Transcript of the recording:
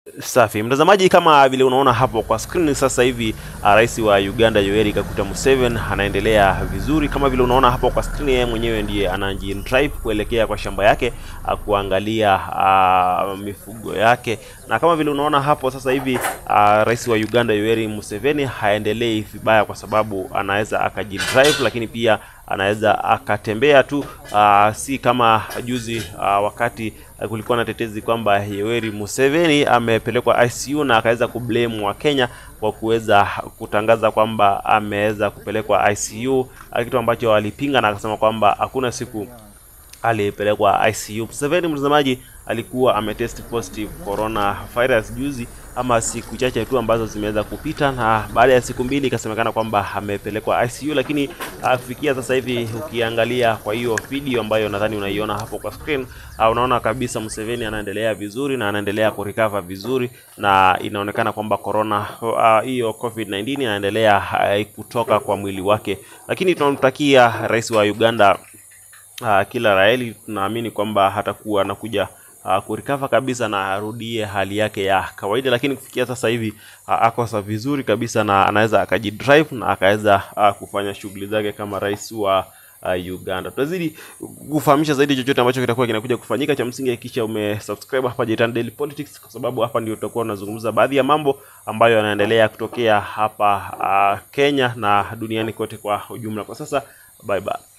Safi mtazamaji, kama vile unaona hapo kwa screen sasa hivi, uh, rais wa Uganda Yoweri Kaguta Museveni anaendelea vizuri. Kama vile unaona hapo kwa screen, yeye mwenyewe ndiye anajidrive kuelekea kwa shamba yake uh, kuangalia uh, mifugo yake, na kama vile unaona hapo sasa hivi uh, rais wa Uganda Yoweri Museveni haendelei vibaya, kwa sababu anaweza akajidrive, lakini pia anaweza akatembea tu uh, si kama juzi uh, wakati uh, kulikuwa na tetezi kwamba Yoweri Museveni amepelekwa ICU na akaweza kublame wa Kenya kwa kuweza kutangaza kwamba ameweza kupelekwa ICU, kitu ambacho alipinga na akasema kwamba hakuna siku alipelekwa ICU. Museveni mtazamaji, alikuwa ametest positive corona virus juzi ama siku chache tu ambazo zimeweza kupita, na baada ya siku mbili ikasemekana kwamba amepelekwa ICU, lakini kufikia sasa hivi ukiangalia kwa hiyo video ambayo nadhani unaiona hapo kwa screen, unaona kabisa Museveni anaendelea vizuri na anaendelea kurecover vizuri, na inaonekana kwamba corona hiyo uh, COVID-19 inaendelea uh, kutoka kwa mwili wake, lakini tunamtakia rais wa Uganda uh, kila raheli. Tunaamini kwamba hatakuwa anakuja uh, kurikava kabisa na arudie hali yake ya kawaida, lakini kufikia sasa hivi uh, ako sa vizuri kabisa na anaweza akajidrive na akaweza uh, kufanya shughuli zake kama rais wa uh, Uganda. Tutazidi kufahamisha zaidi chochote ambacho kitakuwa kinakuja kufanyika. Cha msingi hakikisha umesubscribe hapa Jitan Daily Politics, kwa sababu hapa ndio tutakuwa tunazungumza baadhi ya mambo ambayo yanaendelea kutokea hapa uh, Kenya na duniani kote kwa ujumla. Kwa sasa bye bye.